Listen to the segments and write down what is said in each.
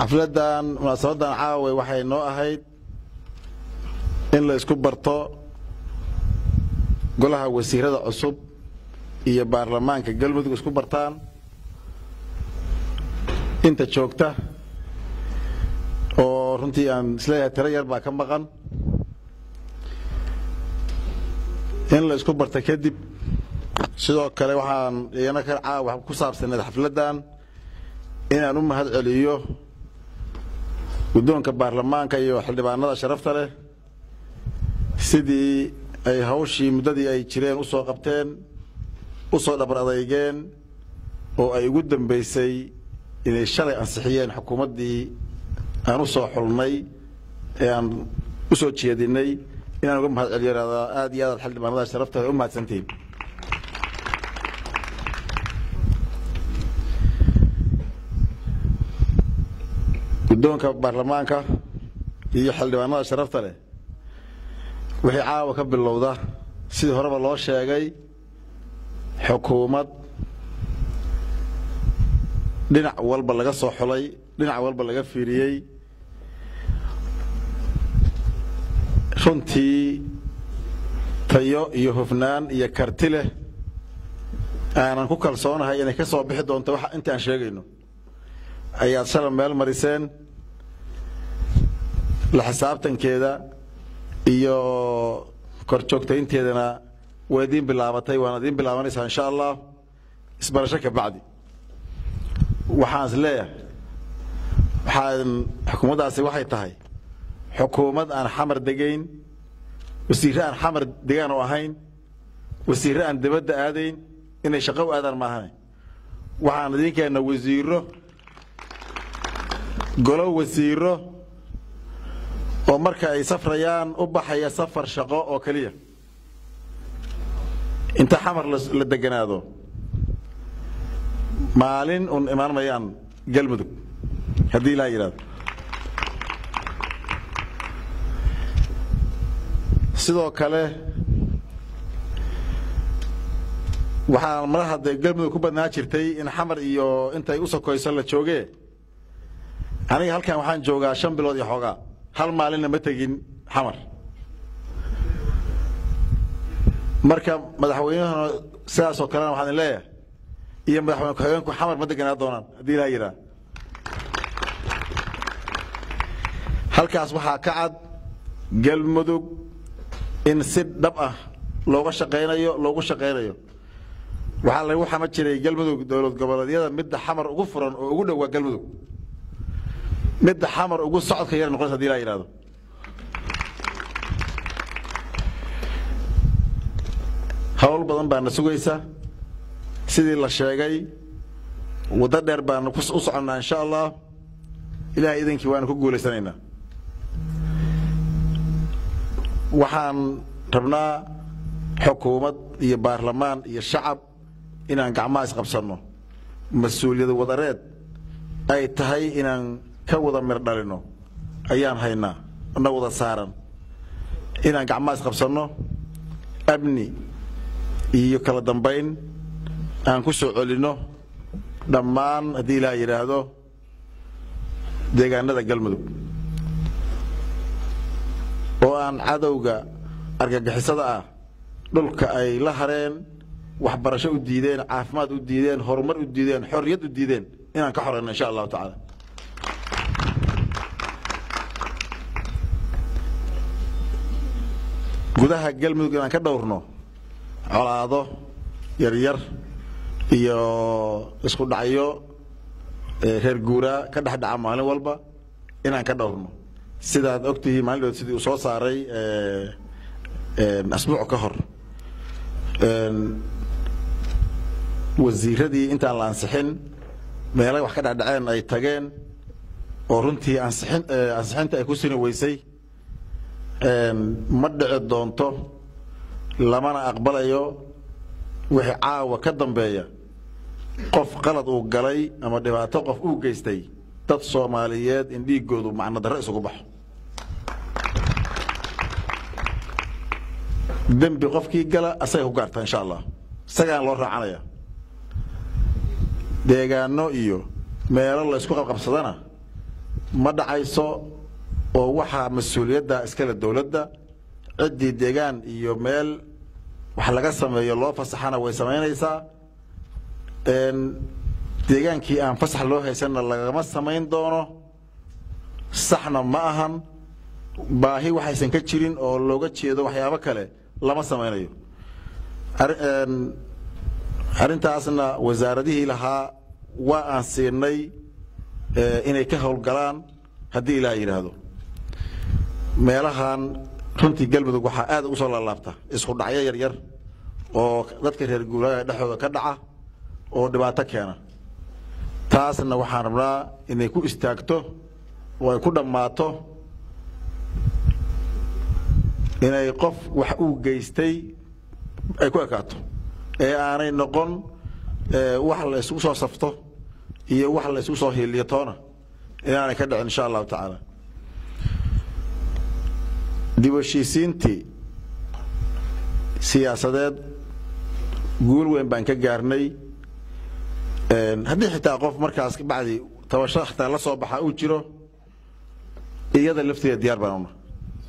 xafladdan munaasabadan caawa waxay noo ahayd in la isku barto golaha wasiirada cusub iyo baarlamaanka galmudug isku bartaan inta joogta oo runtii aan isleeyahay tiro yar baa ka maqan in la isku barta kadib sidoo kale waxaan iyana ka caawa ku saabsaneed xafladdan inaan u mahad celiyo guddoonka baarlamaanka iyo xildhibaanada sharafta leh sidii ay hawshii muddadii ay jireen u soo qabteen u soo dhabar adeygeen oo ay ugu dambaysay inay shalay ansixiyeen xukuumaddii aan u soo xulnay ee aan u soo jeedinay inaan uga mahad celiyo ihahdaa aad iyo aadaad xildhibaanada sharafta leh u mahadsantihiin guddoonka baarlamaanka iyo xildhibaanada sharafta leh wixii caawa ka bilowda sidii horeba loo sheegay xukuumad dhinac walba laga soo xulay dhinac walba laga fiiriyey runtii tayo iyo hufnaan iyo karti leh aanan ku kalsoonahay inay ka soo bixi doonto wax inta aan sheegayno ayaad shalay meel mariseen la xisaabtankeeda iyo kor joogtaynteedana waa idiin bilaabatay waana idiin bilaabanaysaa insha allah isbarasho ka bacdi waxaan is leeyahay waxaan xukuumaddaasi waxay tahay xukuumad aan xamar degayn wasiirre aan xamar degaan oo ahayn wasiirre aan dibadda aadayn inay shaqo u aadaan maahane waxaan idiin keenna wasiiro golo wasiiro oo marka ay safrayaan u baxaya safar shaqo oo keliya inta xamar la deganaado maalin un imaan mayaan galmudug haddii ilaa yidhahdo sidoo kale waxaa madaxa dee galmudug ku badnaa jirtay in xamar iyo intay u sokoyso la jooge aniga halkan waxaan joogaa shan bilood iyo xoogaa hal maalinna ma tegin xamar marka madaxweynahuna sidaasoo kalena waxaan leeyahay iyo madaxweyne ku-xigeenku xamar ma deganaa doonaan haddii ilaa yidhaha halkaas waxaa ka cad galmudug in si dhab ah looga shaqaynayo loogu shaqaynayo waxaa lagu xama jiray galmudug dowlad goboleedyada midda xamar ugu furan oo ugu dhowaa galmudug midda xamar ugu socodka yar noqonaysa hadii laa yidhahdo hawl badan baana sugaysa sidii la sheegay waddo dheer baana u soconnaa insha allah ilahay idankii waana ku guulaysanaynaa waxaan rabnaa xukuumad iyo baarlamaan iyo shacab inaan gacmaha isqabsanno mas-uuliyad wadareed ay tahay inaan ka wada mir dhalino ayaan haynaa na wada saaran inaan gacmaha isqabsanno amni iyo kala dambayn aan ku soo celinno dhammaan haddii ilaa yidhaahdo deegaanada galmudug oo aan cadowga argagixisada ah dhulka ay la hareen waxbarasho u diideen caafimaad u diideen horumar u diideen xorriyad u diideen inaan ka xoreyno insha allahu tacaala gudaha galmudug inaan ka dhowrno colaado yaryar iyo isku dhacyo reer guuraa ka dhex dhaca maalin walba inaan ka dhowrno sidaad ogtihiin maalin dhood sidii uu soo saaray asbuuc ka hor wasiiradii intaan la ansixin meelay wax ka dhacdhaceen ay tageen oo runtii ansixin ansixinta ay ku sini weysay ma dhici doonto lamana aqbalayo wixii caawa ka dambeeya qof qalad uu galay ama dhibaato qof uu geystay dad soomaaliyeed in dhiigoodu macno darro isugu baxo dembi qofkii gala asagay ku gaartaa insha allah isagaan loo raacanaya deegaano iyo meelo la isku qabqabsadana ma dhacayso oo waxaa mas-uuliyadda iskale dowladda ciddii deegaan iyo meel wax laga sameeyo loo fasaxana way samaynaysaa deegaankii aan fasax loo haysanna lagama samayn doono saxna ma ahan baahi waxaysan ka jirin oo looga jeedo waxyaabo kale lama samaynayo arrintaasna wasaaradihii lahaa waa aan siinay inay ka howlgalaan haddii ilaah yidhaahdo meelahan runtii galmudug waxaa aad ugu soo laalaabta isku dhacyo yaryar oo dadka reer guuraaga dhexdooda ka dhaca oo dhibaato keena taasna waxaan rabnaa inay ku istaagto oo ay ku dhammaato inay qof wax uu geystay ay ku ekaato ee aanay noqon wax la isugu soo safto iyo wax la isugu soo hiiliyo toona inaanay ka dhicin insha allahu tacaala dib heshiisiintii siyaasadeed guul weyn baan ka gaarnay haddii xitaa qof markaas bacdi tabasho xitaa la soo baxa uu jiro iyada lafteeda diyaar baan una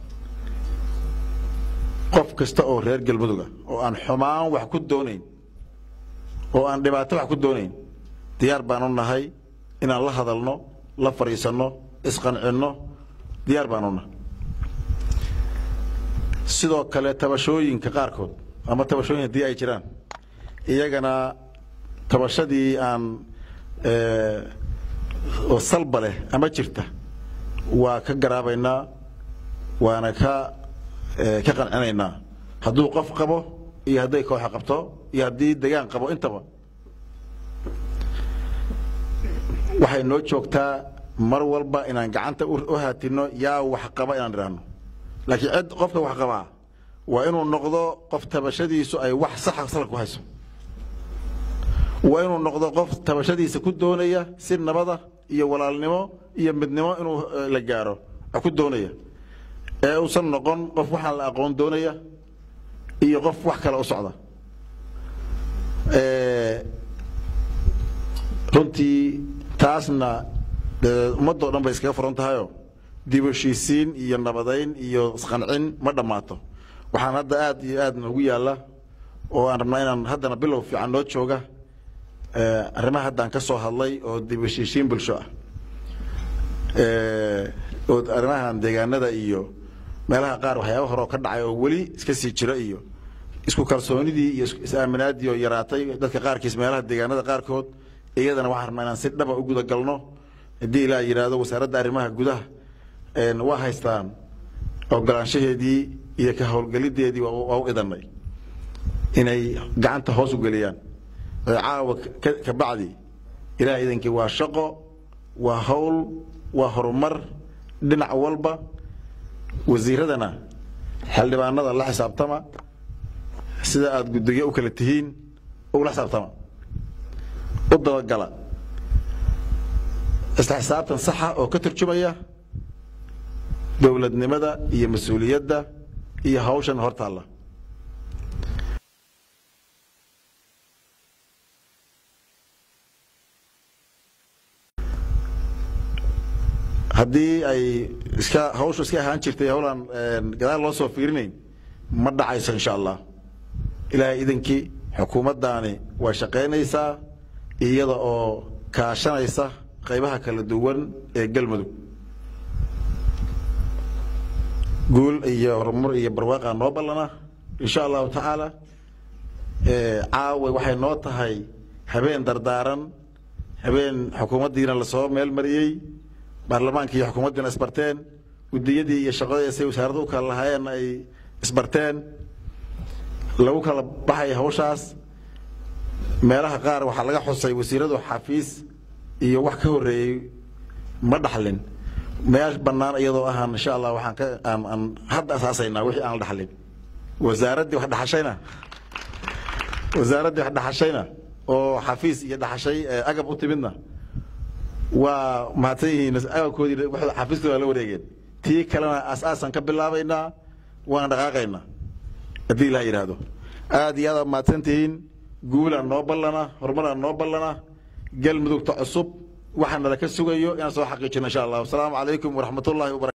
qof kasta oo reer galmuduga oo aan xumaan wax ku doonayn oo aan dhibaato wax ku doonayn diyaar baan u nahay inaan la hadalno la fadhiisanno isqancinno diyaar baan una sidoo kale tabashooyinka qaarkood ama tabashooyin haddii ay jiraan iyagana tabashadii aan oo salba leh ama jirta waa ka garaabaynaa waana ka ka qancinaynaa hadduu qof qabo iyo hadday kooxa qabto iyo haddii degaan qabo intaba waxay noo joogtaa mar walba inaan gacanta u haatino yaa wax qaba inaan idhaahno laakiin cid qofka wax qabaa waa inuu noqdo qof tabashadiisu ay wax saxa salka ku hayso waa inuu noqdo qof tabashadiisa ku doonaya si nabada iyo walaalnimo iyo midnimo inuu la gaaro wax ku doonaya ee uusan noqon qof waxaan la aqoon doonaya iyo qof wax kale u socda runtii taasna ummadoo dhan bay iskaga furan tahayo dib heshiisiin iyo nabadayn iyo isqancin ma dhammaato waxaan hadda aad iyo aad noogu yaalla oo aan rabnaa inaan haddana bilow fiican noo jooga arrimaha haddaan ka soo hadlay oo dib heshiisiin bulsho ah oo arrimahan deegaanada iyo meelaha qaar waxyaaba hore oo ka dhacay oo weli iska sii jira iyo isku kalsoonidii iyo is-aaminaadii oo yaraatay dadka qaarkiis meelaha deegaanada qaarkood iyadana waxaan rabnaa inaan si dhaba u guda galno haddii ilaa yidhaahdo wasaaradda arrimaha gudaha waa haystaan ogolaanshaheedii iyo ka howlgelideedii waa u idanay inay gacanta hoos u geliyaan caawa ka bacdi ilaah idankii waa shaqo waa hawl waa horumar dhinac walba wasiiradana xildhibaanada la xisaabtama sida aada guddiyo u kala tihiin ula xisaabtama u dabagala isla xisaabtan saxa oo ka turjumaya dowladnimada iyo mas-uuliyadda iyo hawshan hortaalla haddii ay iska hawshu iska ahaan jirtay hawlaan gadaal loo soo fiirinayn ma dhacayso insha allah ilaahay idankii xukuumaddaani waa shaqaynaysaa iyada oo kaashanaysa qaybaha kala duwan ee galmudug guul iyo horumar iyo barwaaqa noo ballana insha allahu tacaala caawa waxay noo tahay habeen dardaaran habeen xukuumaddiina lasoo meel mariyey baarlamaanka iyo xukuumaddiina isbarteen guddiyadii iyo shaqadii say wasaaradda u kala lahaayeen ay isbarteen lagu kala baxay hawshaas meelaha qaar waxaa laga xusay wasiiradu xafiis iyo wax ka horreeyey ma dhaxlin meel bannaan iyadoo ahaan insha allah waxaan ka aan aan hadda asaasaynaa wixii aan la dhaxlin wasaaraddii wax dhaxashayna wasaaraddii wax dhaxashayna oo xafiis iyo dhaxashay agab u timidna waa mahadsan yihiin agabkoodii xafiiskooda waa la wareegeen tii kalena aas-aasaan ka bilaabaynaa waana dhaqaaqaynaa haddii ilaha yidhaahdo aad iyo aad mahadsan tihiin guulaan noo ballana horumaraan noo ballana galmudugta cusub waxaa nala ka sugayo inaan soo xaqiijino insha allah wasalaamu calaykum waraxmatullahi wabarakatu